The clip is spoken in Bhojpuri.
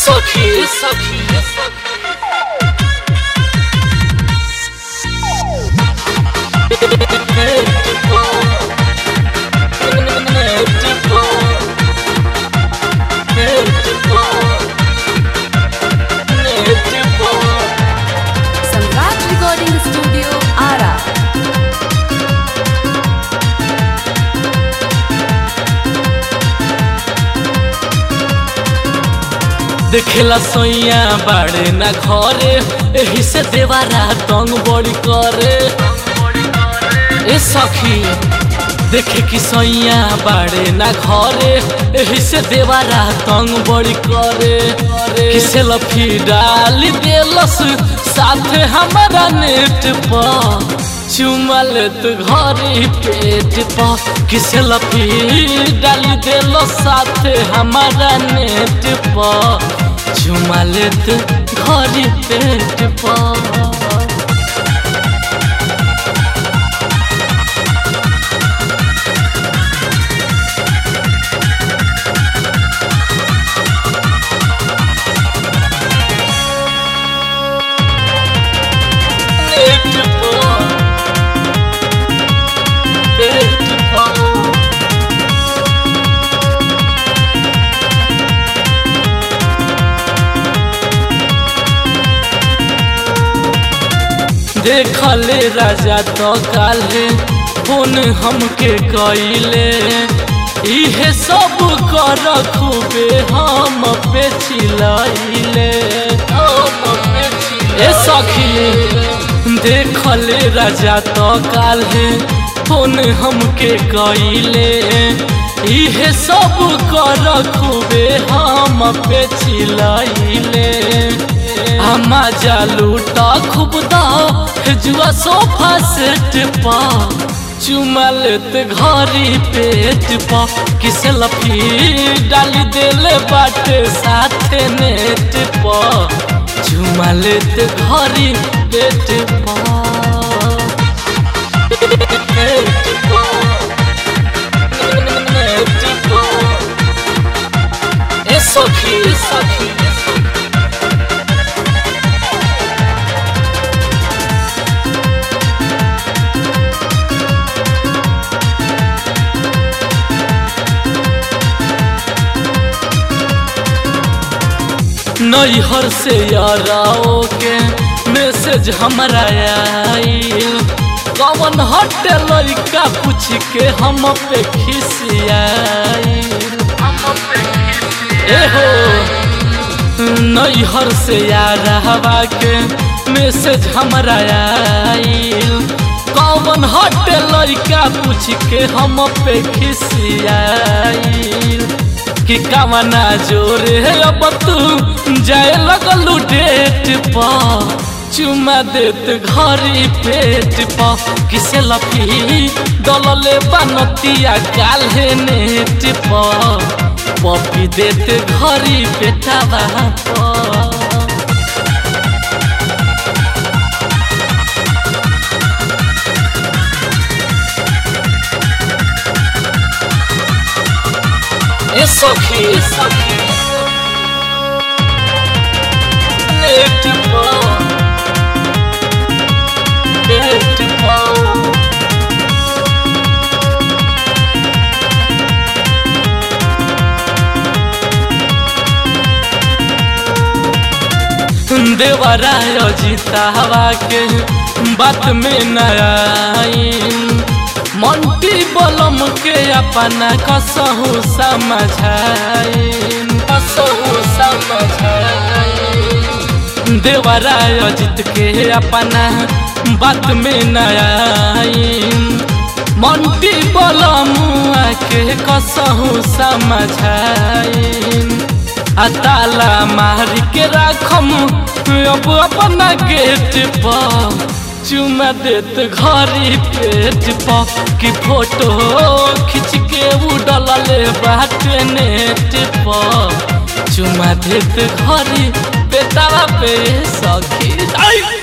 सखी सखी सम्राट रिकॉर्डिंग स्टूडियो आरा देखेला सैया बाड़े ना घरे एही से देवारा तंग बड़ी करे ए सखी देखे कि सैया बाड़े ना घरे एही से देवारा तंग बड़ी करे किसे लफी डाल देलस साथे हमारा नेट पर चुमा लेत घरी पेट पर किसे लफी डाल देलो साथे हमारा नेट पर चुमा लेत घरी पेट पर नेट पर पेट पर देखले राजा तो काले फोन हमके कइले इहे सब कर खूबे हम पे चिलैले ए सखी देखले राजा तो काले फोन हमके कइले इहे सब कर खूबे हम पे चिलैले हमा जालूटा खूब दाओ जुआ सोफा सेट पा चुमा लेत घरी पेट पा किस लफी डाली देले बाटे साथे नेट पा चुमा लेत घरी पेट पा पेट पा नेट पा ए सखी ए सखी ए सखी नैहर से याराओ के मैसेज हमरा आइल कवन हटे लड़का पूछ के हम पे खिसियाइल एहो नैहर से यारावा के मैसेज हमरा आइल कवन हटे लड़का पूछ के हम पे खिसियाइल कि कामना जोरे अब तू जाए लगलू डेट पा चुमा देत घरी पेट पा किसे लफी दलले बनतिया काल्हे नेट पा पपी देत घरी पेटावा पा ए सखी ए सखी नेट पर पेट पर देवराय जीतावा के बात में नयाइन मंटी बलम के अपना कसहु समझाइन कसहु समझाइन देवराय जीत के अपना बात में नयाइन मंटी बलम के कसहु समझाइन अताला मार के राखम अब अपना गेट पर चुमा देत घरी पेट पर कि फोटो खींच के उड़ले बाटे नेट पर चुमा देत घरी बेटावा पे सखी आई